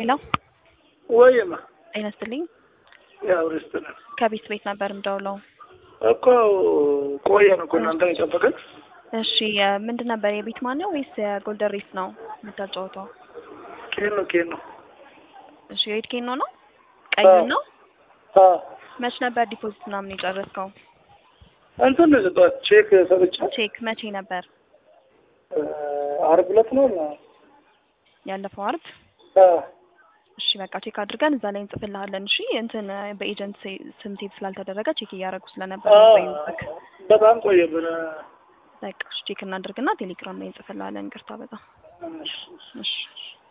ሄሎ ወይማ ጤና ይስጥልኝ። ያው ሬስቶራንት ከቤት ቤት ነበር የምደውለው። እኮ ቆየን እኮ እናንተን የጠበቅን። እሺ የ- ምንድን ነበር የቤት ማን ነው ወይስ የጎልደን ሬስ ነው የምታጫወተው? ኬን ነው ኬን ነው እሺ የሬድ ኬኖ ነው ቀዩን ነው? አ መች ነበር ዲፖዚት ምናምን የጨረስከው? እንትን ነው የሰጠኋት ቼክ ሰጥቻ ቼክ መቼ ነበር? አርብ ዕለት ነው እና ያለፈው አርብ። አ እሺ በቃ ቼክ አድርገን እዛ ላይ እንጽፍልሃለን። እሺ እንትን በኤጀንት ሴ- ስም ሴት ስላልተደረገ ቼክ እያደረጉ ስለነበር አ ነው የቆየሁብህ። በጣም ቆየብን። በቃ እሺ ቼክ እናድርግና ቴሌግራም ላይ እንጽፍልሃለን። ይቅርታ በጣም እሺ። እሺ